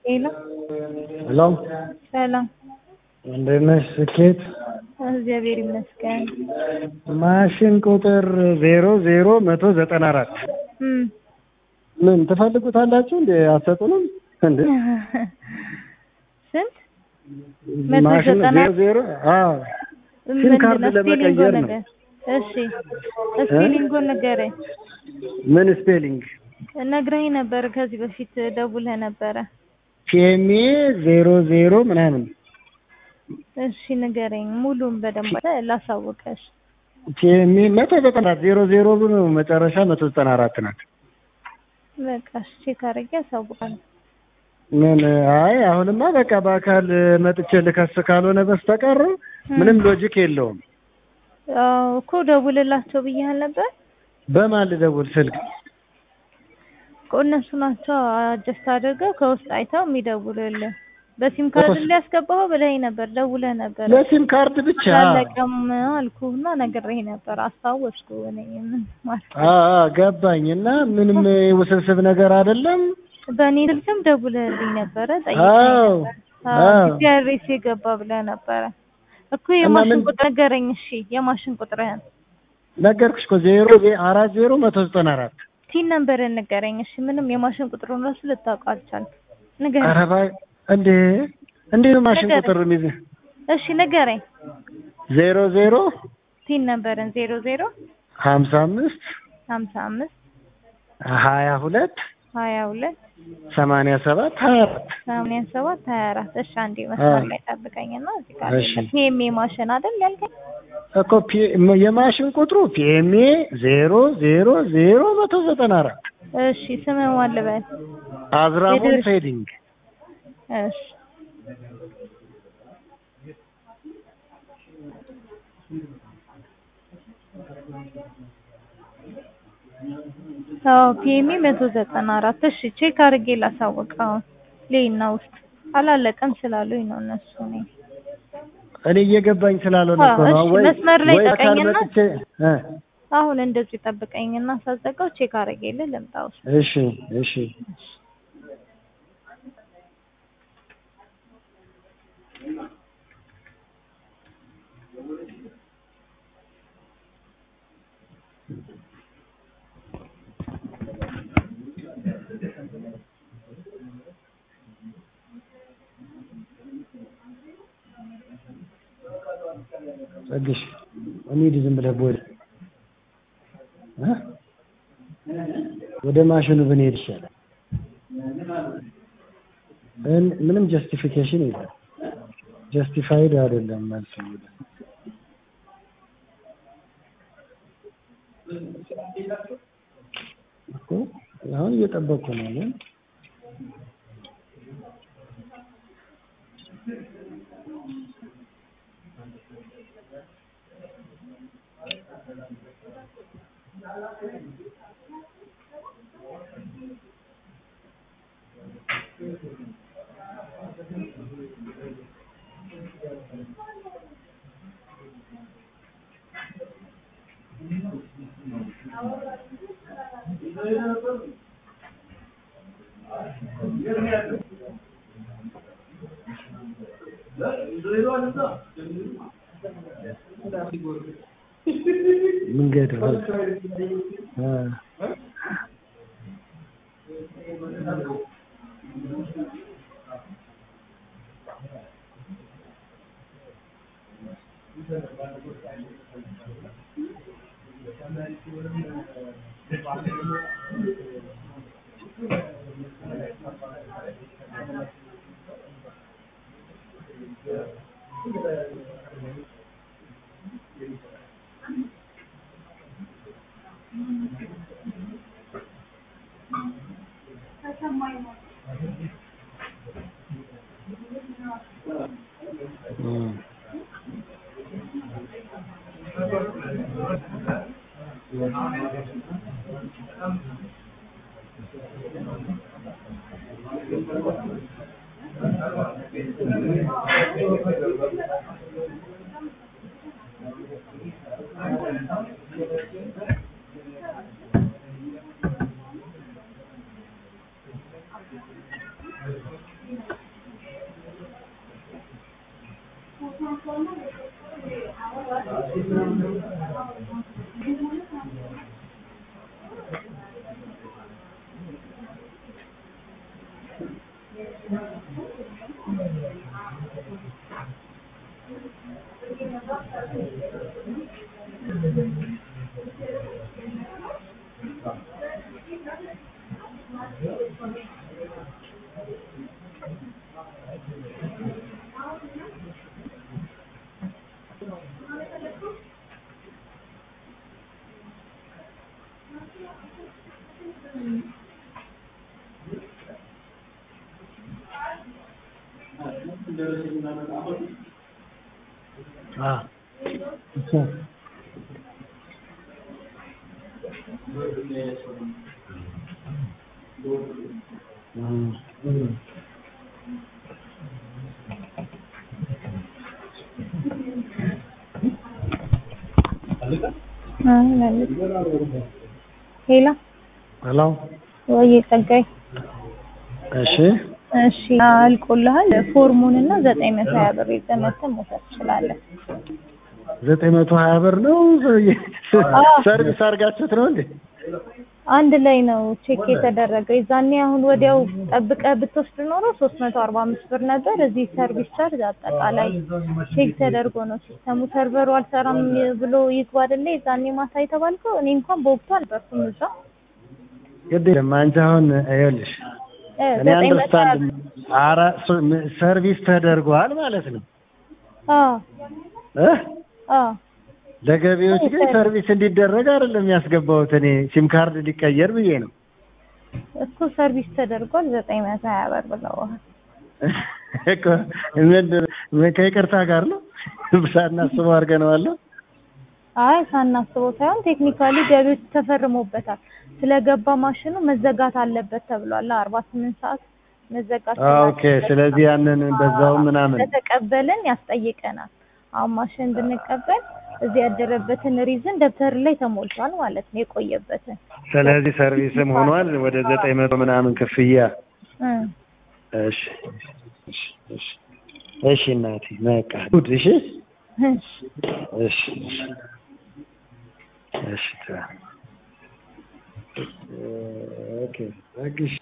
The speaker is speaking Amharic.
ሄሎ ሄሎ ሰላም፣ እንዴት ነሽ? ስኬት እግዚአብሔር ይመስገን። ማሽን ቁጥር ዜሮ ዜሮ መቶ ዘጠና አራት እም ምን ትፈልጉታላችሁ እንዴ? አትሰጡንም እንዴ? ስንት መቶ ማሽን ዘጠና ዜሮ ዜሮ አዎ ሲም ካርድ ምንድነው? ስፔሊንጎ ለመቀየር ነው። ነገር እሺ፣ ስፔሊንጎ ንገረኝ። ምን ስፔሊንግ? ነግረኝ ነበር ከዚህ በፊት ደውለህ ነበረ። ፒኤምኤ ዜሮ ዜሮ ምናምን እሺ ንገረኝ፣ ሙሉን በደንብ ላሳውቀሽ። ፒኤምኤ መቶ ዘጠና አራት ዜሮ ዜሮ ብሎ መጨረሻ መቶ ዘጠና አራት ናት። በቃ እሺ፣ ቼክ አድርጌ አሳውቃለሁ። ምን አይ አሁንማ በቃ በአካል መጥቼ ልከስ ካልሆነ በስተቀር ምንም ሎጂክ የለውም። አዎ እኮ ደውልላቸው ብያህል ነበር በማን ልደውል ስልክ? እኮ እነሱ ናቸው አጀስት አድርገው ከውስጥ አይተው የሚደውሉልህ። በሲም ካርድ ሊያስገባው ብለኸኝ ነበር፣ ደውለህ ነበር። ለሲም ካርድ ብቻ አላለቀም አልኩህና ነግሬህ ነበር፣ አስታወስኩ። እኔ ምን ማለት አ አ ገባኝ። እና ምንም ውስብስብ ነገር አይደለም። በእኔ ስልክም ደውለህልኝ ነበረ፣ ጠይቀኝ አዎ ነበር። አዎ ዲያሬስ የገባ ብለህ ነበረ እኮ። እና የማሽን ምን- ቁጥር ንገረኝ። እሺ የማሽን ቁጥርህን ነገርኩሽ እኮ ዜሮ ዜ- አራት ዜሮ መቶ ዘጠና አራት ቲን ነምበርን ንገረኝ። እሺ ምንም የማሽን ቁጥሩን ራሱ ልታውቀው አልቻልኩም። ንገረኝ። ኧረ እባክህ እንዴ እንዴ ነው ማሽን ንገረኝ። ቁጥር የሚይዝ እሺ ንገረኝ። ዜሮ ዜሮ ቲን ነምበርን ዜሮ ዜሮ ሀምሳ አምስት ሀምሳ አምስት ሀያ ሁለት ሀያ ሁለት ሰማንያ ሰባት ሀያ አራት ሰማንያ ሰባት ሀያ አራት እሺ አንዴ መስመር ላይ ጠብቀኝና እዚህ ጋር እሺ። ፒኤምኤ ማሽን አይደል ያልከኝ? እኮ ፒ- የማሽን ቁጥሩ ፒኤምኤ ዜሮ ዜሮ ዜሮ መቶ ዘጠና አራት እሺ ስምህ ማን ልበል? አዝራሞን የድርሽ- ፌዲንግ እሺ አዎ ፒኤምኤ መቶ ዘጠና አራት እሺ ቼክ አድርጌ ላሳውቀው ሌና ውስጥ አላለቀም ስላሉኝ ነው እነሱ እኔ እኔ እየገባኝ ስላልሆነ እኮ ነው። እሺ፣ ወይ መስመር ላይ ወይ አካል ጠቀኝና- መጥቼ እ አሁን እንደዚህ ጠብቀኝና ሳዘጋው ቼክ አድርጌልህ ልምጣ ውስጥ እሺ እሺ ጸግሽ እንሂድ ዝም ብለህ ቦል እ ወደ ማሽኑ ብንሄድ ይሻላል። እን- ምንም ጀስቲፊኬሽን የለም። ጀስቲፋይድ አይደለም መልሱ። እኮ አሁን እየጠበቅኩ ነው እኔ። መንገድ ነው። አ እም። አ እሺ ሄሎ ሄሎ ወይ ጸጋይ እሺ እሺ አልቆልሃል ፎርሙን እና ዘጠኝ መቶ ሀያ ብር ይዘህ መተህ መውሰድ ትችላለህ ዘጠኝ መቶ ሀያ ብር ነው አዎ። ሰርቪስ አድርጋችሁት ነው እንዴ አንድ ላይ ነው ቼክ የተደረገው የዛኔ አሁን ወዲያው ጠብቀህ ብትወስድ ኖሮ ሶስት መቶ አርባ አምስት ብር ነበር እዚህ ሰርቪስ ቻርጅ አጠቃላይ ቼክ ተደርጎ ነው ሲስተሙ ሰርቨሩ አልሰራም ብሎ ይግባ አይደለ የዛኔ ማታ የተባልከው እኔ እንኳን በወቅቱ አልነበርኩም እዛ ግድ የለም አንቺ አሁን ይኸውልሽ እ እኔ ዘጠኝ መቶ ሀያ አንደርስታንድ አራ ሶ- ም- ሰርቪስ ተደርጓል ማለት ነው አዎ እ አዎ ለገቢዎች ግን ሰርቪስ እንዲደረግ አይደለም ያስገባሁት እኔ ሲም ካርድ ሊቀየር ብዬ ነው እኮ ሰርቪስ ተደርጓል ዘጠኝ መቶ ሀያ ብር ብለዋል እኮ ምንድን- ምን ከይቅርታ ጋር ነው ሳናስበው አድርገነዋል አይ ሳናስበው ሳይሆን ቴክኒካሊ ገቢዎች ተፈርሞበታል ስለገባ ማሽኑ መዘጋት አለበት ተብሏል አርባ ስምንት ሰዓት መዘጋት ኦኬ ስለዚህ ያንን በዛው ምናምን ከተቀበልን ያስጠይቀናል አሁን ማሽን እንድንቀበል እዚህ ያደረበትን ሪዝን ደብተር ላይ ተሞልቷል ማለት ነው የቆየበትን ስለዚህ ሰርቪስም ሆኗል ወደ ዘጠኝ መቶ ምናምን ክፍያ እ እሺ እሺ እሺ እሺ እናቴ በቃ ጉድ እሺ እሺ እሺ እሺ እሺ ታ- ኦኬ በቃ እሺ